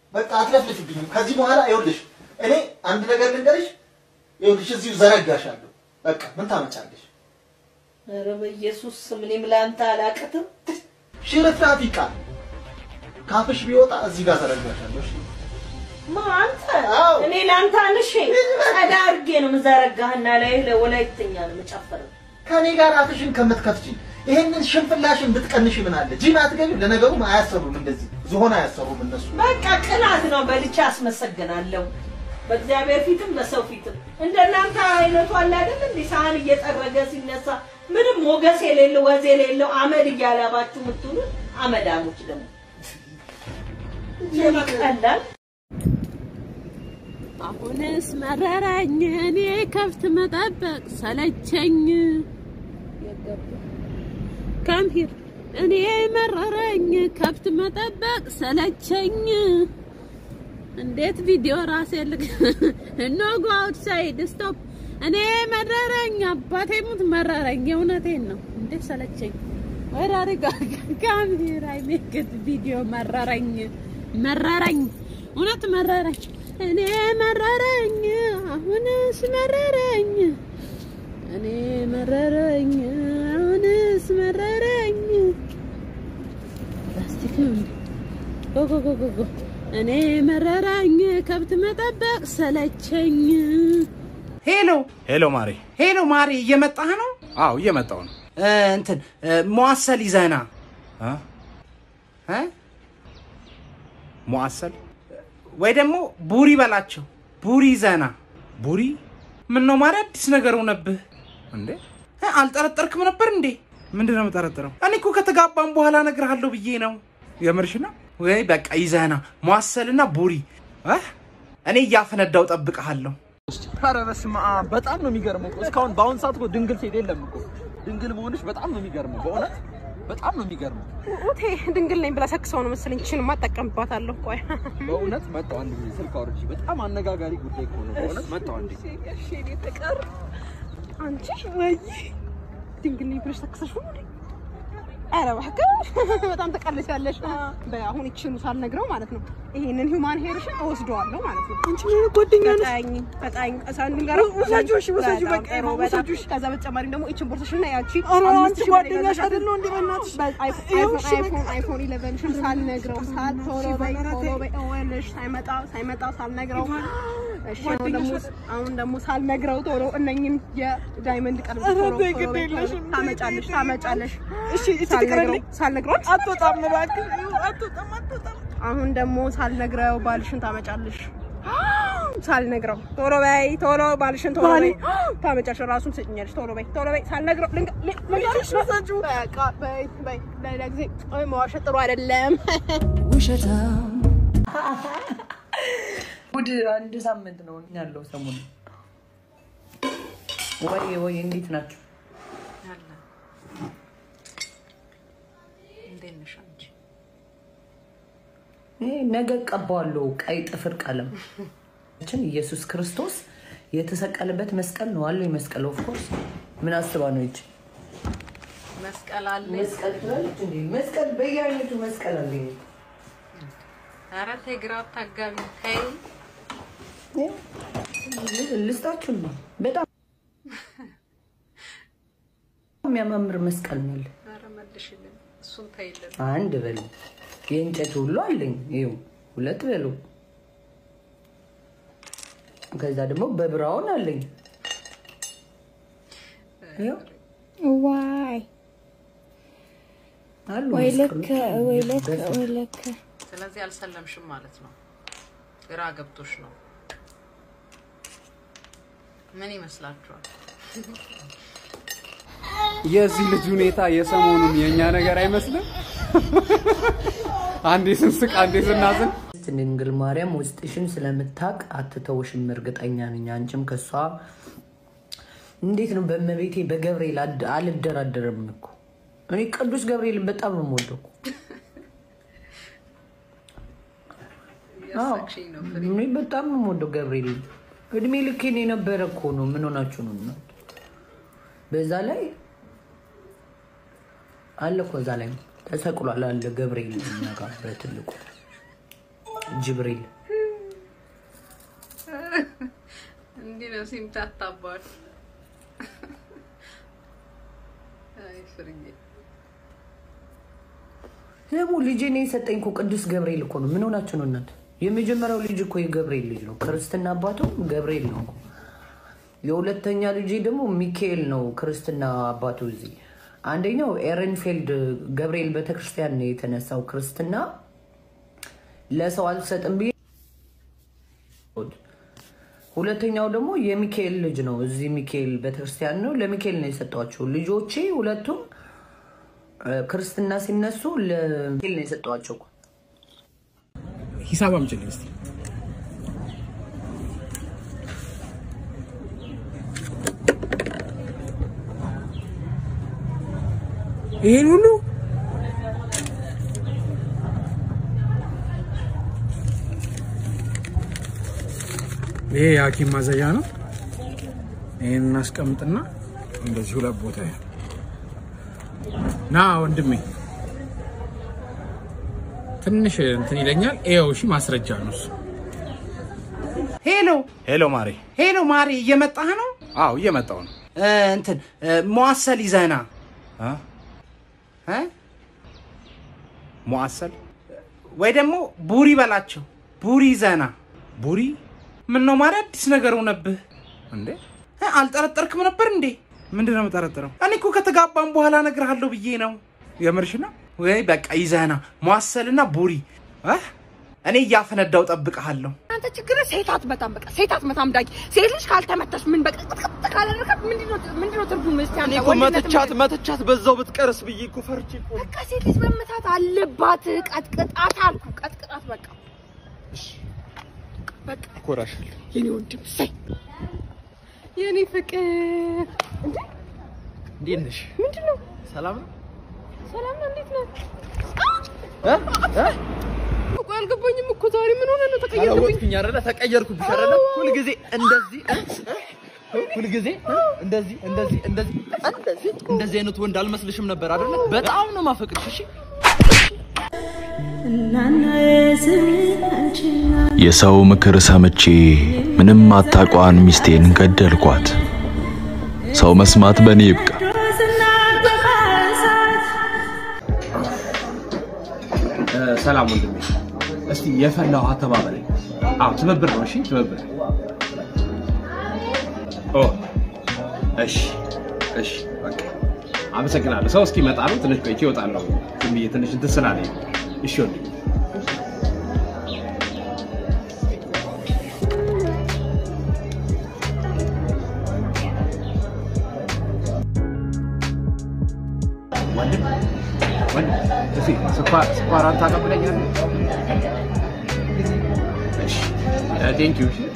በቃ አትለፍልፍብኝም። ከዚህ በኋላ ይኸውልሽ እኔ አንድ ነገር ልንገርሽ፣ ይኸውልሽ እዚሁ ዘረጋሻለሁ። በቃ ምን ታመጫለሽ? ኧረ በኢየሱስ ስም እኔም ለአንተ አላቅትም። ሽርፍራፊ ቃል ካፍሽ ቢወጣ እዚህ ጋር ዘረጋሻለሁ። እሺ? ማ አንተ አዎ። እኔ ለአንተ አንሼ ቀዳ አድርጌ ነው የምዘረጋህና ላይ ለወላይተኛ ነው የምጨፍረው። ከኔ ጋር አፍሽን ከምትከፍቺ ይሄንን ሽንፍላሽን ብትቀንሽ ምን አለ? ጂም አትገቢም። ለነገሩ አያሰሩም፣ እንደዚህ ዝሆን አያሰሩም እነሱ። በቃ ቅናት ነው። በልቼ አስመሰግናለሁ። በእግዚአብሔር ፊትም በሰው ፊትም እንደናንተ አይነቱ አለ አይደል እንዴ? ሳህን እየጠረገ ሲነሳ ምንም ሞገስ የሌለው ወዝ የሌለው አመድ እያላባችሁ የምትውሉ አመዳሞች ደግሞ ይቀላል። አሁንስ መረረኝ እኔ ከብት መጠበቅ ሰለቸኝ። ከምሂር እኔ መረረኝ ከብት መጠበቅ ሰለቸኝ። እንዴት ቪዲዮ ራሴ ልክ ኖ ጎ አውትሳይድ ስቶፕ። እኔ መረረኝ አባቴ ሙት መረረኝ። የእውነቴን ነው። እንዴት ሰለቸኝ። ወደ አሪጋ ካምሂር አይ ሜክ ኢት ቪዲዮ መረረኝ መረረኝ እውነት መረረኝ። እኔ መረረኝ አሁንስ መረረኝ እኔ መረረኝ አሁንስ መረረኝ። ላስቲክ ነው እንዴ? ጎ ጎ ጎ ጎ ጎ እኔ መረረኝ ከብት መጠበቅ ሰለቸኝ። ሄሎ ሄሎ ማሬ። ሄሎ፣ ማሬ እየመጣህ ነው? አዎ እየመጣው ነው። እ፣ እንትን እ፣ መዋሰል ይዘህና አ? እ? ሙአሰል ወይ ደግሞ ቡሪ በላቸው። ቡሪ ይዘህና። ቡሪ ምን ነው ማሬ፣ አዲስ ነገር ሆነብህ? እንዴ? እ፣ አልጠረጠርክም ነበር እንዴ? ምንድን ነው የምጠረጥረው? እኔ እኮ ከተጋባም በኋላ እነግርሃለሁ ብዬ ነው። የምርሽ ነው? ወይ በቃ ይዘህና መዋሰልና ቡሪ እ? እኔ እያፈነዳው ጠብቀሃለሁ። ኧረ በስመ አብ በጣም ነው የሚገርመው እኮ እስካሁን በአሁን ሰዓት እኮ ድንግል ሴት የለም እኮ ድንግል መሆንሽ በጣም ነው የሚገርመው በእውነት በጣም ነው የሚገርመው ኡቴ ድንግል ነኝ ብላ ሰክሰው ነው መሰለኝ። ችን ማጠቀምባታለሁ። ቆይ በእውነት መጣሁ አንድ ጊዜ ስልክ አውርቼ በጣም አነጋጋሪ ጉዳይ እኮ ነው በእውነት መጣሁ አንዴ እሺ እኔ ፍቅር አንቺ ወይ ድንግል ነኝ ብለሽ ሰክሰሽ ነው እንዴ? ኧረ እባክሽ በጣም ተቀልሻለሽ። በአሁን ይችኑ ሳልነግረው ማለት ነው ይሄንን ሂውማን ሄርሽን እወስደዋለሁ ማለት ነው። አንቺ ምን ጓደኛ ነሽ? በጣኝ በጣኝ ሳንንገረው ውሰጁ፣ እሺ ውሰጁ፣ በቃ ውሰጁ። እሺ ከዛ በተጨማሪ ደግሞ ይችን ቦርሳሽና ያቺ አንቺ ጓደኛሽ አይደል እንዴ? በእናትሽ አይፎን አይፎን አይፎን 11 ሳልነግረው ሳል ቶሎ በይ ቶሎ በይ እወልሽ ሳይመጣ ሳይመጣ ሳልነግረው እሺ አሁን ደግሞ አሁን ደግሞ ሳልነግረው ቶሎ እነኝን የዳይመንድ ቀለበት ቶሎ ቶሎ በይ ቶሎ ታመጫለሽ ታመጫለሽ። እሺ ሳልነግረው ሳልነግረው አትወጣም እባክህ አትወጣም አትወጣም። አሁን ደግሞ ሳልነግረው ባልሽን ታመጫለሽ። ሳልነግረው ቶሎ በይ ቶሎ ባልሽን ቶሎ በይ ታመጫለሽ። ራሱን ትሰጭኛለሽ። ቶሎ በይ ቶሎ በይ ሳልነግረው ልንገ- ል- ልንገርሽ በቃ በይ በይ ለሌላ ጊዜ አይ መዋሸት ጥሩ አይደለም። ጉድ አንድ ሳምንት ነው ያለው ሰሞኑ። ወይ ወይ እንዴት ናቸው? ይሄ ነገ ቀባዋለሁ ቀይ ጥፍር ቀለም ችን ኢየሱስ ክርስቶስ የተሰቀለበት መስቀል ነው አለው የመስቀል ኦፍኮርስ ምን አስባ ነው ይች መስቀል አለ። መስቀል ትላለች እንዴ? መስቀል በየአይነቱ መስቀል አለ። ኧረ ተይ ግራ አታጋቢ ተይ። ልስጣችሁ ነው በጣም የሚያማምር መስቀል ነው ያለ። ኧረ መልሽልን፣ እሱን ተይልን። አንድ በሉ የእንጨት ሁሉ አለኝ። ይኸው ሁለት በሉ። ከዛ ደግሞ በብራውን አለኝ። ይኸው ዋይ አሉ ወይ ልክ መስቀሎች ወይ ልክ በፊት። ወይ ልክ ስለዚህ አልሰለምሽም ማለት ነው። ግራ ገብቶሽ ነው። ምን ይመስላችኋል? የዚህ ልጅ ሁኔታ የሰሞኑን የእኛ ነገር አይመስልም? አንዴ ስንስቅ አንዴ ስናዝን ድንግል ማርያም ውስጥሽን ስለምታውቅ አትተውሽም፣ እርግጠኛ ነኝ። አንቺም ከሷ እንዴት ነው በእመቤቴ በገብርኤል አድ- አልደራደርም እኮ እኔ ቅዱስ ገብርኤልን በጣም ነው የምወደው እኮ። አዎ፣ እኔ በጣም ነው የምወደው ገብርኤልን። እድሜ ልኬን የነበረ እኮ ነው። ምን ሆናችሁ ነው እናንተ? በዛ ላይ አለ እኮ እዛ ላይ ተሰቅሏል አለ ገብርኤል እኛ ጋር በትልቁ ጅብሪል እንዲህ ነው ሲምታታባል። አይ ፍርዬ ደግሞ ልጄን የሰጠኝ እኮ ቅዱስ ገብርኤል እኮ ነው። ምን ሆናችሁ ነው እናት? የመጀመሪያው ልጅ እኮ የገብርኤል ልጅ ነው። ክርስትና አባቱ ገብርኤል ነው እኮ። የሁለተኛ ልጅ ደግሞ ሚካኤል ነው ክርስትና አባቱ። እዚህ አንደኛው ኤረንፌልድ ገብርኤል ቤተክርስቲያን ነው የተነሳው ክርስትና ለሰው አልሰጥም ብዬ ሁለተኛው ደግሞ የሚካኤል ልጅ ነው። እዚህ ሚካኤል ቤተክርስቲያን ነው። ለሚካኤል ነው የሰጧቸው ልጆቼ ሁለቱም እ፣ ክርስትና ሲነሱ ለሚካኤል ነው የሰጧቸው እኮ። ሂሳብ አምጪልኝ እስኪ። ይሄን ሁሉ ይሄ የሐኪም ማዘዣ ነው። ይሄን እናስቀምጥና እንደዚህ ሁለት ቦታ ይሁን። ና ወንድሜ፣ ትንሽ እንትን ይለኛል። ይኸው እሺ፣ ማስረጃ ነው እሱ። ሄሎ ሄሎ ማሬ። ሄሎ፣ ማሪ እየመጣህ ነው? አዎ እየመጣው ነው። እ፣ እንትን እ፣ መዋሰል ይዘህና አ? እ? ሙአሰል ወይ ደግሞ ቡሪ በላቸው። ቡሪ ይዘህና። ቡሪ ምን ነው ማሪ፣ አዲስ ነገር ሆነብህ? እንዴ? እ፣ አልጠረጠርክም ነበር እንዴ? ምንድን ነው የምጠረጥረው? እኔ እኮ ከተጋባም በኋላ እነግርሃለሁ ብዬ ነው። የምርሽ ነው? ወይ በቃ ይዘህና መዋሰልና ቡሪ እ? እኔ እያፈነዳው ጠብቀሃለሁ። አንተ ችግር ሴት አትመታም። በቃ ሴት አትመታም። ዳጊ ሴት ልጅ ካልተመታሽ ምን በቃ ቅጥቅጥ ካላደረካት ምንድነው ምንድነው ትርጉም? እስቲ አንተ እኔ እኮ ወንድነት መተቻት ምንድን- መተቻት በዛው ብትቀርስ ብዬ እኮ ፈርቼ እኮ ነው። በቃ ሴት ልጅ መመታት አለባት። ቀጥቅጣት አልኩ። ቀጥቅጣት በቃ በቃ እኮራሻለሁ። የኔ ወንድም ሰይ የኔ ፍቅር እንዴ እንዴት ነሽ? ምንድን ነው? ሰላም ነው? ሰላም ነው? እንዴት ነው? እ? እ? እኮ አልገባኝም እኮ ዛሬ ምን ሆነ ነው ተቀየርኩኝ? አላወቅኩኝ አይደለ? ተቀየርኩብሽ አይደለ? ሁልጊዜ እንደዚህ እ? እ? ሁልጊዜ እ? እንደዚህ እንደዚህ እንደዚህ እንደዚህ እንደዚህ አይነት ወንድ አልመስልሽም ነበር አይደለ? በጣም ነው ማፈቅርሽ። እሺ የሰው ምክር ሰምቼ ምንም አታቋን ሚስቴን ገደልኳት። ሰው መስማት በእኔ ይብቃ። ሰላም ወንድሜ፣ እስቲ የፈላው አተባበለኝ። አዎ ትብብር ነው። እሺ ትብብር። ኦ እሺ እሺ፣ በቃ አመሰግናለሁ። ሰው እስኪመጣ ነው። ትንሽ ቆይቼ እወጣለሁ። ዝም ብዬ ትንሽ እንትን ስላለኝ። እሺ ወንድሜ። ወንድም ወንድም፣ እስኪ ስኳር ስኳር አንተ ታቀብለኛለህ? እሺ ቴንክ ዩ